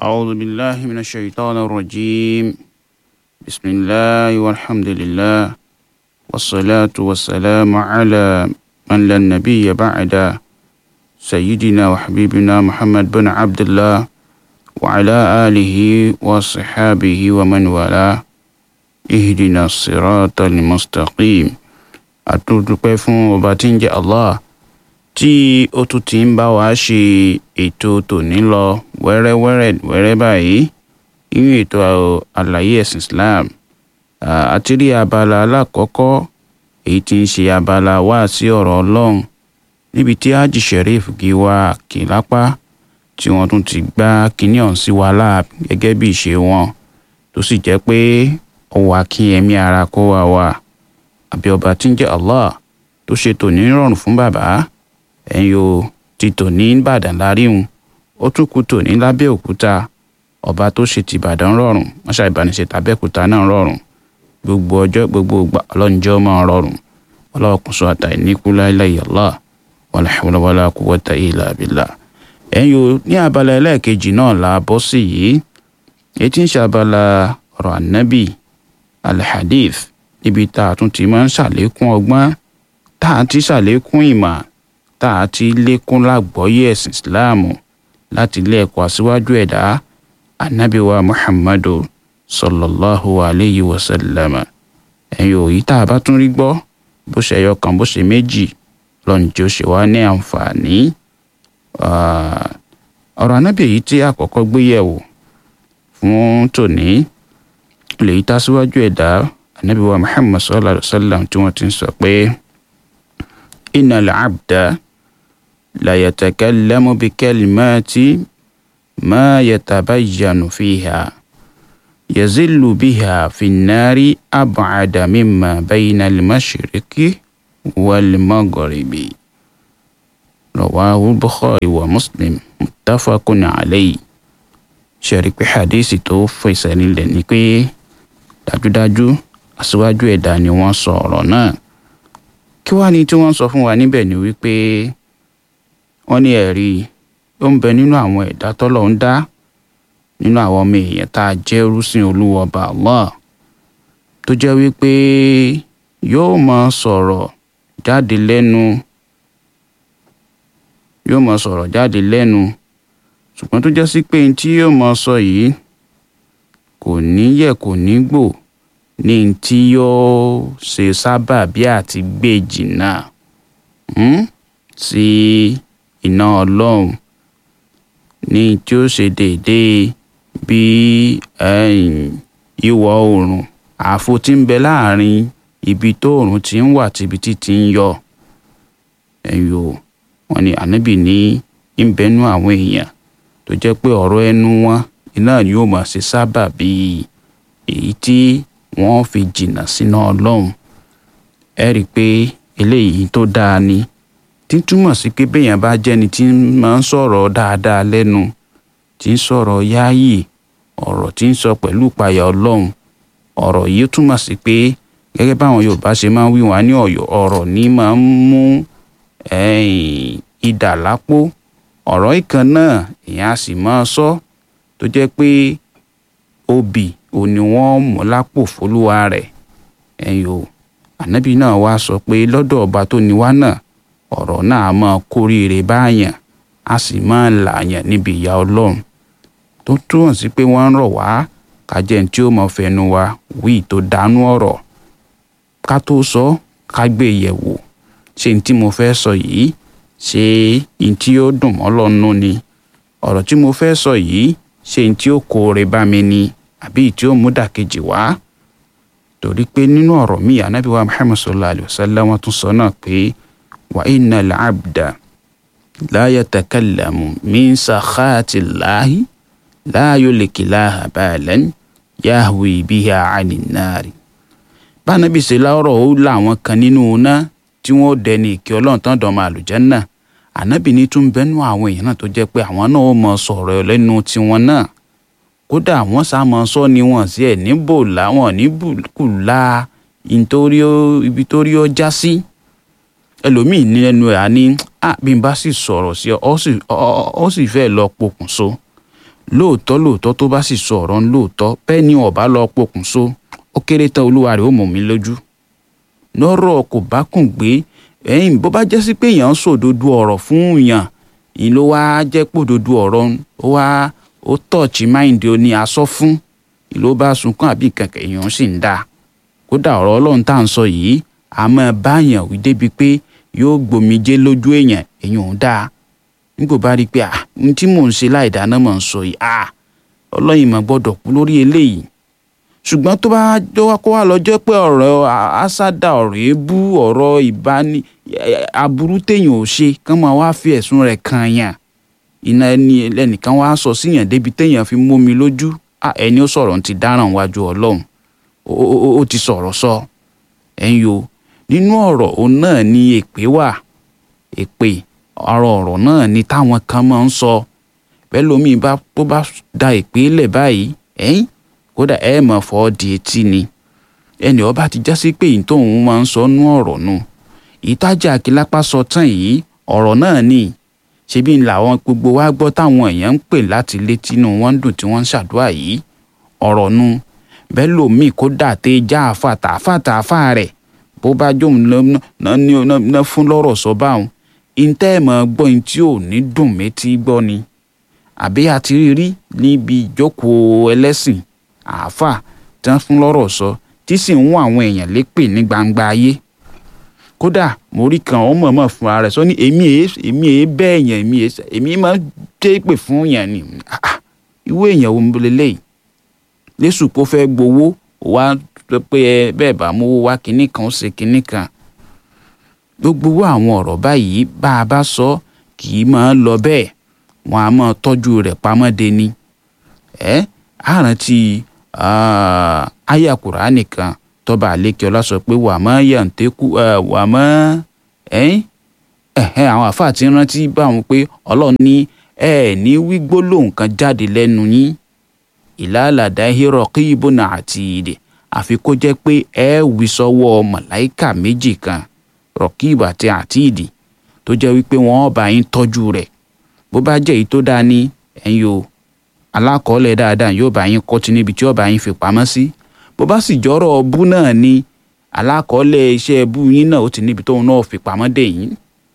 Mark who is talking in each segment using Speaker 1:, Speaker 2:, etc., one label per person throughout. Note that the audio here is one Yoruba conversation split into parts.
Speaker 1: أعوذ بالله من الشيطان الرجيم بسم الله والحمد لله والصلاة والسلام على من لا نبي بعد سيدنا وحبيبنا محمد بن عبد الله وعلى آله وصحابه ومن والاه اهدنا الصراط المستقيم àtúndúpẹ́ fún ọba tí ń jẹ́ allah tí ó tún ti ń bá wa ṣe ètò tòní lọ wẹ́rẹ́wẹ́rẹ́ wẹ́rẹ́ báyìí nínú ètò àlàyé ẹ̀sìn islam àti rí abala alákọ̀ọ́kọ́ èyí tí ń ṣe abala wá sí ọ̀rọ̀ ọlọ́run níbi tí haji sheriff giwa kìlápá tí wọ́n tún ti gbá kinní ọ̀hún sí wa láàb gẹ́gẹ́ bí ìṣe wọn tó sì jẹ́ pé ó wà kí ẹ̀mí ara kó wa wà àbí ọba tí ń jẹ́ allah tó ṣe tòní rọrùn fún bàbá ẹ̀yin o ti tòní ìbàdàn láríhun ó tún kú tòní lábẹ́òkúta ọba tó ṣe ti ìbàdàn rọrùn wọ́n ṣàìbánisẹ̀ tàbẹ́òkúta náà rọrùn gbogbo ọjọ́ gbogbo ìgbà ọlọ́njọ́ máa rọrùn ọlọ́kùnso àtàì níkú láìláì allah wala hawla wala quwwata illa billah ẹ̀yin o ní abala ẹlẹ́ẹ̀kejì náà la bọ́ sí yìí èyí tí ń ṣe abala ọ̀rọ̀ ànábì alhadith níbi tá a tún ti máa ń ṣàlékún ọgbọ́n tá a ti ṣàlékún ìmọ̀ tá a ti lékún lágbọ́yé ẹ̀sìn ìsìláàmù láti ilé ẹ̀kọ́ aṣíwájú ẹ̀dá anábìwa muhammadu sallallahu alayhi wa sallam ẹ̀yin òyì tá a bá tún rí gbọ́ bó ṣe ẹyọ kan bó ṣe méjì lọ́njẹ́ ó ṣe wá ní àǹfààní ọ̀rọ̀ anábì èyí tí àkọ́kọ́ gbé yẹ̀wò fún tòní lèyí tá a síwájú ẹ̀dá anabi wa muhammad sallallahu alaihi wa sallam tí wọ́n ti ń sọ pé inna al-abda la yatakallamu bi kalimati ma yatabayyanu fiha yazillu biha fi nnari ab'ada mimma bayna al-mashriqi wal-maghribi rawahu bukhari wa muslim muttafaqun alayhi ṣe rí pé hadisi tó fẹsẹ̀ nílẹ̀ ni pé dájúdájú aṣíwájú ẹ̀dá ni wọ́n sọ ọ̀rọ̀ náà kí wàá ní tí wọ́n sọ fún wa níbẹ̀ ni wípé wọ́n ní ẹ̀rí ó ń bẹ nínú àwọn ẹ̀dá tọ́lọ̀ ń dá nínú àwọn ọmọ èèyàn tá a jẹ́ rúsìn olúwa ọba Allah tó jẹ́ wípé yóò máa sọ̀rọ̀ jáde lẹ́nu yóò máa sọ̀rọ̀ jáde lẹ́nu ṣùgbọ́n tó jẹ́ sí pé tí yóò máa sọ yìí kò ní yẹ̀ kò ní gbò ní tí yóò ṣe sábàbí àti gbé jìnnà sí iná ọlọ́run ní tí ó ṣe déédéé bí ìwọ̀ oòrùn ààfo tí ń bẹ láàrin ibi tó oòrùn ti ń wà tíbi tí ti ń yọ ẹ̀yọ wọn ni ànábì ní ń bẹnu àwọn èèyàn tó jẹ́ pé ọ̀rọ̀ ẹnu wọn iná ni yóò máa ṣe sábàbí èyí tí wọ́n fi jìnnà síná ọlọ́run ẹ rí i pé eléyìí tó dáa ni tí túmọ̀ sí pé béèyàn bá jẹ́ni tí máa ń sọ̀rọ̀ dáadáa lẹ́nu tí ń sọ̀rọ̀ yáàyè ọ̀rọ̀ tí ń sọ pẹ̀lú ìpayà ọlọ́run ọ̀rọ̀ yìí túmọ̀ sí pé gẹ́gẹ́ báwọn yorùbá ṣe máa ń wí wọn ní ọ̀yọ́ ọ̀rọ̀ ní máa ń mú idà lápò ọ̀rọ̀ ìkan náà èèyàn á sì máa sọ tó jẹ́ pé obì ò ní wọ́n mú lápò fólúwa rẹ̀ ẹ̀yìn o ànábì náà wá sọ pé lọ́dọ̀ ọba tó ní wá náà ọ̀rọ̀ náà máa kóríire báyàn á sì máa làyàn níbi ìyà ọlọ́run tó túmọ̀ sí pé wọ́n ń rọ̀ wá kájẹ́ tí ó mọ fẹnu wa wí tó dánú ọ̀rọ̀ ká tó sọ ká gbé yẹ̀wò ṣé ní tí mo fẹ́ sọ yìí ṣé ní tí ó dùn mọ́ lọ́nù ni ọ̀rọ̀ tí mo fẹ́ sọ yìí ṣé ní tí ó kóore bá mi ni àbí tí ó mú dàkejì wá torí pé nínú ọ̀rọ̀ mi ànábì wa muhammad sallallahu alayhi wa sallam wọ́n tún sọ náà pé wa inna al-abda la yatakallamu min sakhati llahi la yulki laha balan yahwi biha ani nari. bánabi ṣe láwọ̀rọ̀ ó láwọn kan nínú iná tí wọ́n dẹni ìkẹ́ ọlọ́run tán dọ̀mọ àlùjánnà ànábì ní tún bẹ́nu àwọn èèyàn náà tó jẹ́ pé àwọn náà ó mọ sọ̀rọ̀ lẹ́nu tiwọn náà kódà wọ́n sàmọ sọ ni wọ́n sí ẹ níbò láwọn níbùkúlà ibi tó rí ọ já sí ẹlòmíì ní ẹnu ẹ á ní bí n bá sì sọ̀rọ̀ sí ọ ọ sì fẹ́ lọ pokùnso lóòótọ́ lóòótọ́ tó bá sì sọ ọ̀rọ̀ ń lóòótọ́ bẹ́ẹ̀ ni ọ̀bá lọ pokùnso ó kéré tán olúwa rẹ̀ ó mọ̀ mí lójú lọ́rọ̀ kò bá kùn gbé ẹ̀yìn bó bá jẹ́ sí pé èèyàn ń sòdodo ọ̀rọ̀ fún èèyàn yìí ló wá jẹ́ pòdodo ọ̀rọ̀ ó wá ó tọ̀ọ̀chì máìndì ó ní asọ́ fún yìí ló bá sunkún àbí kankan èèyàn sì ń dà kódà ọ̀rọ̀ ọlọ́run tá à ń sọ yìí a máa báyàn wí débi pé yóò gbòmijé lójú èèyàn èèyàn ò dáa nígbò bá rí i pé à n tí mò ń ṣe láì dáná mọ̀ ń sọ yìí à ọlọ́yin mà gbọ́dọ̀ kú lórí eléyìí ṣùgbọ́n tó bá jọwọ́ kó wá lọ́jọ́ pé ọ̀rọ̀ àṣàdà ọ̀rọ̀ èébú ọ̀rọ̀ ìbáni aburú téèyàn ò ṣe kán máa wá fi ẹ̀sùn rẹ̀ kan yàn iná ẹni ẹnìkan wá sọ síyàn débi téèyàn fi mómi lójú ẹni ó sọ̀rọ̀ ti dáràn wájú ọlọ́run ó ti sọ̀rọ̀ sọ ẹ̀yin o nínú ọ̀rọ̀ òun náà ni èpè wà èpè ọ̀rọ̀ ọ̀rọ̀ náà ni táwọn kan máa ń sọ bẹ́ẹ̀ lómi bá tó bá da èpè lẹ̀ báyìí ẹ̀yìn kódà ẹ mọ̀ fọ́ di etí ni ẹnì ọba ti já sí pé èyí tóun máa ń sọ nú ọ̀rọ̀ nù ìtajà akílápá sọ tán yìí ọ̀rọ̀ náà ni ṣebí làwọn gbogbo wa gbọ́ táwọn èèyàn ń pè láti létí inú wọn ń dùn tí wọ́n ń ṣàdúrà yìí ọ̀rọ̀ nu bẹ́ẹ̀ lómi kódà tẹ́ já àfàtà àfàtà àfà rẹ̀ bó bá jóun ná fún lọ́rọ̀ sọ báwọn ìtẹ́ ẹ̀ mọ̀ gbọ́ ní tí ò ní dùn métí gbọ́ ni àbí àti rírí níbi ìjókòó ẹlẹ́sìn àáfà tí wọ́n fún lọ́rọ̀ sọ tí sì ń wọ́n àwọn èèyàn lépè ní gbangba ayé kódà mo rí kan ọmọ ọmọ fúnra rẹ̀ sọ ní èmi èé èmi èé bẹ́ẹ̀ yẹn èmi èé èmi máa ń dé pè fún yẹn ni ìwé èèyàn wo ń lélẹ́yìí lẹ́sùn kó fẹ́ gbowó wá pé ẹ bẹ́ẹ̀ bá mówó wá kinní kan ó ṣe kinní kan gbogbo àwọn ọ̀rọ̀ báyìí bá a bá sọ kì í máa lọ bẹ́ẹ̀ wọn a máa tọ́jú rẹ̀ pamọ́ de ni ẹ́ àrántí àyà kùránì kan tọ́ba àlékè ọlá sọ pé wà má yàǹtẹ́kù wà má ẹ̀hẹ́n àwọn àfáà ti rántí báwọn pé ọlọ́run ní ẹ ní wí gbólóhùn kan jáde lẹ́nu yín ìlàlàdá hírọ̀ kí ibùnà àti ìdè àfi kó jẹ́ pé ẹ wí sọ́wọ́ màláìkà méjì kan rọ̀kìb àti àtìdì tó jẹ́ wípé wọ́n bá yín tọ́jú rẹ̀ bó bá jẹ́ èyí tó dáa ní ẹ̀yin o alákọ̀ọ́lẹ̀ dáadáa yóò bá yín kọ́tí níbi tí ó bá yín fi pamọ́ sí bó bá sì jọ́rọ̀ ọbú náà ni alákọ̀ọ́lẹ̀ iṣẹ́ ẹbú yín náà ó ti níbi tóun náà fi pamọ́ dé yín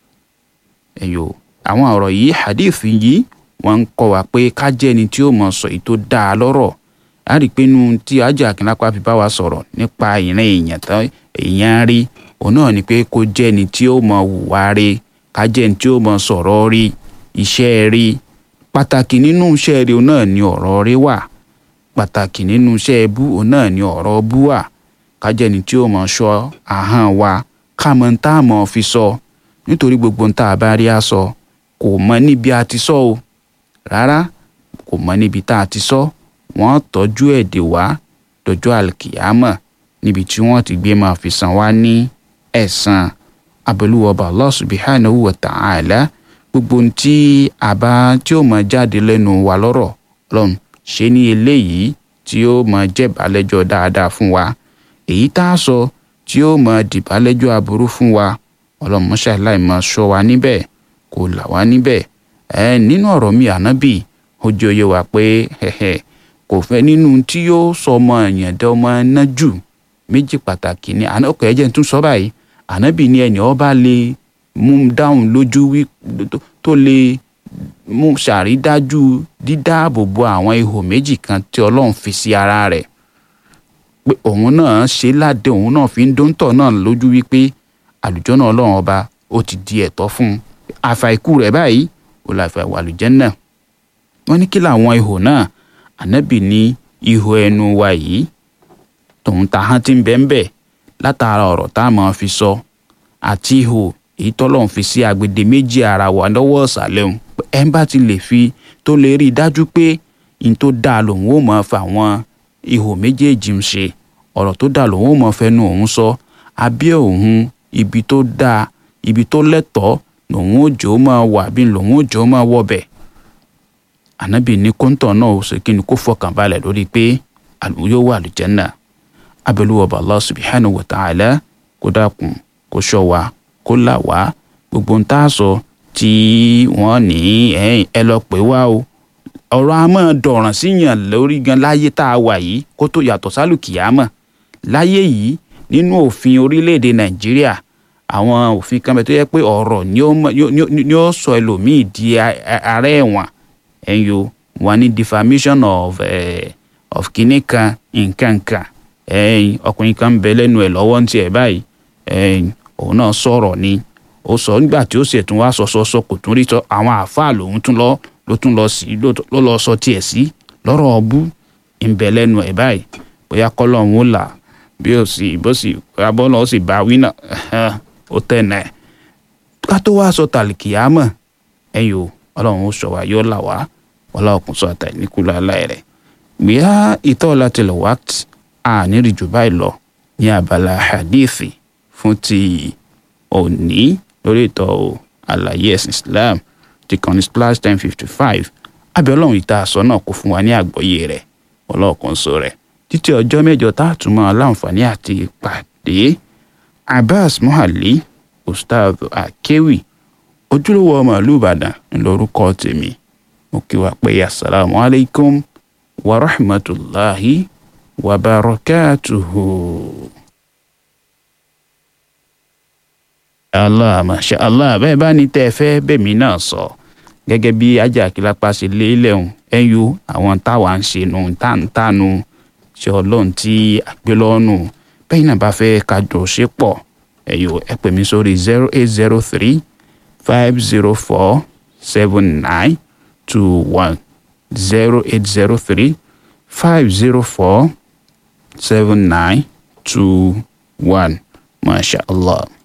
Speaker 1: ẹ̀yin o àwọn ọ̀rọ̀ yìí hadith yìí wọ́n ń kọ́ wa pé ká jẹ́ ẹni tí ó mọ̀ sọ èyí tó dáa lọ́rọ̀ á rí i pé inú tí ajá akínlápá fi bá wa sọ̀rọ̀ nípa ìran èèyàn tán èèyàn rí òun náà ni pé kó jẹ́ ẹni tí ó mọ̀ hùwà rí ká jẹ́ ẹni tí ó mọ̀ sọ̀rọ̀ rí iṣẹ́ rí pàtàkì nínú iṣẹ́ rí òun náà ni ọ̀rọ̀ rí wà pàtàkì nínú iṣẹ́ ẹbú òun náà ni ọ̀rọ̀ bú wà ká jẹ́ ẹni tí ó mọ̀ ṣọ́ ahọ́n wa ká mọ̀ tá a mọ̀ fi sọ nítorí gbogbo ń tá a bá rí a sọ kò mọ níbi a ti sọ o rárá kò mọ níbi tá a ti sọ wọ́n tọ́jú ẹ̀ dè wá dọjọ́ àlùkìyámọ̀ níbi tí wọ́n ti gbé máa fi san wá ní ẹ̀san abẹ́lúwọ̀bà Allah subhanahu wa ta'ala gbogbo ohun tí a bá tí ó máa jáde lẹ́nu wa lọ́rọ̀ lọ́n ṣe ní eléyìí tí ó máa jẹ́bàálẹ́jọ́ dáadáa fún wa èyí tá a sọ tí ó máa dìbàálẹ́jọ́ aburú fún wa ọlọ́mọṣẹ́ láì máa ṣọ́ wa níbẹ̀ kò là wá níbẹ̀ ẹ nínú ọ̀rọ̀ mi ànábì ó jẹ́ òye wa pé kò fẹ́ nínú tí yóò sọ ọmọ èèyàn dẹ́ ọmọ náà jù méjì pàtàkì ni ọkọ̀ ẹ̀jẹ̀ tún sọ báyìí ànábì ni ẹni ọba lè mú dáhùn lójú wí tó lè mú ṣàrídájú dídáàbòbò àwọn ihò méjì kan tí ọlọ́run fi sí ara rẹ̀ pé òun náà ṣe ládé òun náà fi ń dóńtọ̀ náà lójú wípé àlùjọ́nà ọlọ́run ọba ó ti di ẹ̀tọ́ fún un àfàìkú rẹ̀ báyìí ó la fẹ́ wà lùjẹ́nà wọ́n ní kí làwọn ihò náà ànábì ní ihò ẹnu wa yìí tòun ta hán tí ń bẹ́ ń bẹ̀ látara ọ̀rọ̀ tá a máa fi sọ àti ihò èyí tọ́lọ́run fi sí agbede méjì ara wa lọ́wọ́ ọ̀sàlẹ̀ òun ẹ̀ ń bá ti lè fi tó lè rí i dájú pé n tó dáa lòun ó máa fa àwọn ihò méjèèjì ń ṣe ọ̀rọ̀ tó dáa lòun ó máa fẹnu òun sọ abẹ́ òun ibi tó dáa ibi tó lẹ́tọ̀ọ́ lòun ó jò ó máa wà bí lòun ó jò ó máa wọbẹ̀ ànábì ní kóńtọ̀ náà ó ṣe kí ni kó fọkàn balẹ̀ lórí pé yóò wà lùjẹ́nà abẹ́lúwọ̀bà Allah subhanahu wa ta'ala kó dákun kó ṣọ́ wa kó là wá gbogbo ń tá a sọ tí wọ́n ní ẹ lọ pé wá o ọ̀rọ̀ a máa dọ̀ràn síyàn lórí gan láyé tá a wà yìí kó tó yàtọ̀ sálùkìyámọ̀ láyé yìí nínú òfin orílẹ̀-èdè nàìjíríà àwọn òfin kan bẹ tó yẹ pé ọ̀rọ̀ ni ó mọ- ni ó- ni ó sọ ẹlòmíì di a- a- ará ẹ̀wọ̀n ẹ̀yọ wọn ní defamation of eh, of kinní kan nǹkan kan ẹ̀yìn ọkùnrin kan ń bẹ lẹ́nu ẹ̀ lọ́wọ́ ní tiẹ̀ báyìí ẹ̀yìn òun náà sọ̀rọ̀ ni ó sọ nígbà tí ó sì tún wá sọ sọ sọ kò tún rí sọ àwọn àáfàá lòun tún lọ ló tún lọ sí ló ló lọ sọ tiẹ̀ sí lọ́rọ̀ ọbú ń bẹ lẹ́nu ẹ̀ báyìí bóyá kọ́lọ́hún ó là bí ó sì bó sì bóyá bọ́lá ó sì bá wí náà ó tẹ̀nà ẹ̀ ká tó wá sọ tàlìkìyámọ̀ ẹ̀yìn o ọlọ́run ó sọ wá yóò là wá ọlọ́run kò sọ àtàlíkùlọ̀ aláì rẹ̀ gbìyà ìtọ́lá tilẹ̀ wá àníri jù báyìí lọ ní abala hadithi fún ti òní lórí ìtọ́ àlàyé ẹ̀sìn Islam ti kàn ní splash ten fifty five abẹ́ ọlọ́run ìta àsọ náà kò fún wa ní àgbọ́yé rẹ̀ ọlọ́ọ̀kan sọ rẹ̀ títí ọjọ́ mẹ́jọ tá a tún máa láǹfààní àti pàdé Abbas Muhalli Ustaz Akewi ojúlówó ọmọ ìlú Ìbàdàn ńlọrúkọ tèmi mo kí wa pé asalaamu alaykum wa rahmatulahi wa barakatuhu. allah masha allah bẹ́ẹ̀ bá ní tẹ́ ẹ fẹ́ bẹ́ẹ̀mí náà sọ gẹ́gẹ́ bí ajá kìlápá ṣe lé lẹ́hùn ẹ̀yù àwọn táwa ń ṣe nù táǹtánu ṣe ọlọ́run tí àgbélọ́nù bẹ́ẹ̀ náà bá fẹ́ kájọ ṣe pọ̀ ẹ̀yù ẹ pè mí sórí zero eight zero three five zero four seven nine two one zero eight zero three five zero four seven nine two one masha allah.